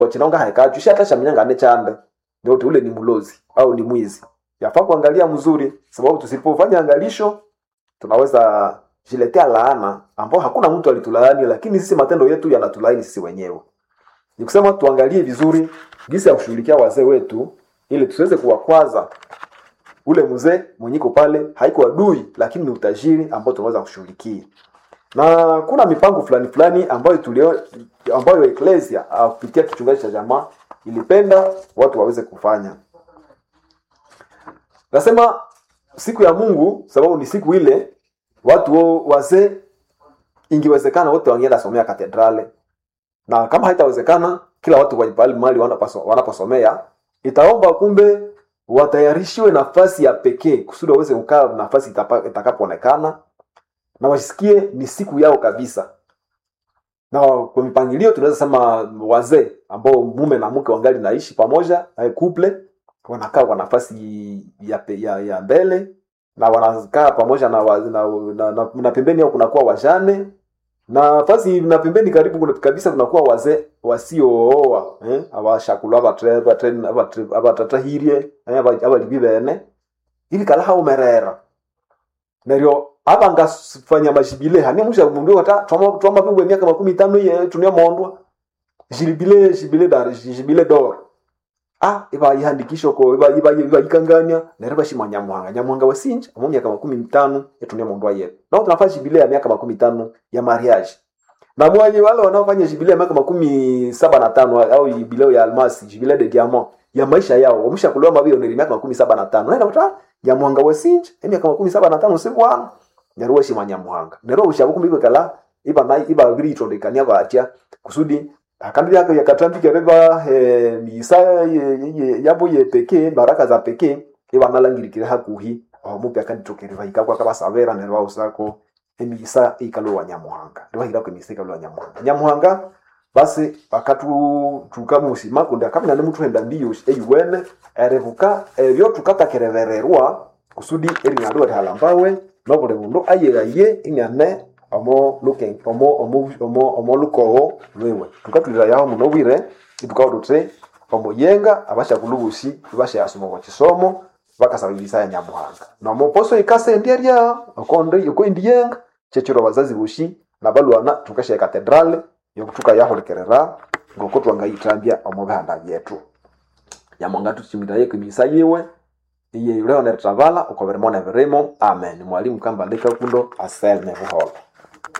chinonga haikachu shatashamnyanga ne chanda ndio ule ni mlozi au ni mwizi yafaa kuangalia mzuri sababu tusipofanya angalisho tunaweza jiletea laana ambao hakuna mtu alitulaani lakini sisi matendo yetu yanatulaani sisi wenyewe ni kusema tuangalie vizuri jinsi ya kushughulikia wazee wetu ili tusiweze kuwakwaza ule mzee mwenyiko pale haiko adui lakini ni utajiri ambao tunaweza kushughulikia na kuna mipango fulani fulani ambayo tulio ambayo eklesia kupitia kichungaji cha jamaa ilipenda watu waweze kufanya nasema siku ya mungu sababu ni siku ile watu wazee ingewezekana wote wangeenda somea katedrale na kama haitawezekana kila watu pale mali wanaposomea itaomba kumbe watayarishiwe nafasi ya pekee kusudi waweze kukaa nafasi itakapoonekana na wasikie ni siku yao kabisa na kwa mipangilio tunaweza sema wazee ambao mume na mke wangali naishi pamoja couple wanakaa kwa nafasi ya, ya, ya mbele na wanakaa pamoja na, na, na, na, na pembeni au kunakuwa wajane na nafasi na pembeni karibu kabisa kunakuwa wazee wasiooa eh? abashakulu abatatahirie abalibi bene ili kala haumerera neryo aba ngasifanya mashibile hani musha mundu wata twama twama pingwe miaka makumi tano ye tunia mondwa jibile jibile dar jibile dor ah iba ihandikisho ko iba iba iba ikanganya neryo bashimwa nyamuhanga nyamuhanga wasinja mu miaka makumi mitano etunia mondwa ye na tunafanya jibile ya miaka makumi tano ya mariage na mwenye wale wanaofanya jibile ya miaka makumi saba na tano au jubileo ya almasi jibile de diamant ya maisha yao wamshakuliwa mabio ni miaka makumi saba na tano naenda kuta nyamuhanga wasinja miaka makumi saba na tano sibwana neryo washima nyamuhanga neryo ushabu kumbi kala iba na iba biri itondekania batya kusudi akambi yako yakatambika reba e, misa yabo ye peke baraka za peke iba nalangirikira hakuhi omupi akanditokerera ikakwa kabasabera neryo ausako emisa ikalo wa nyamuhanga ndio hira kwa emisa ikalo wa nyamuhanga nyamuhanga basi akatu tukamusima kundi akamina ne mutu henda mbiyo eyuwene erevuka ebyo tukatakerevererwa kusudi eri nadu halambawe nobule mundu ayegaye ing'ane omo luken omo omo omo omo lukogo lwewe tukatulira yaho muno bwire itukawo tuti omuyenga abashakulubusi bashayasoma kwa kisomo bakasaba ibisaya nyamuhanga nomuposo ikase ndiarya okonde yokoindiyenga chechiro bazazi bushi nabalwana tukashaye katedrale yokutuka yaholekerera ngoko twangayitambya omu bihanda byetu nyamuhanga tuchimiraye kwimisa yiwe iye yuleo neritavala ukoveremo nevirimo amen mwalimu kamba leka kundo aselme buholo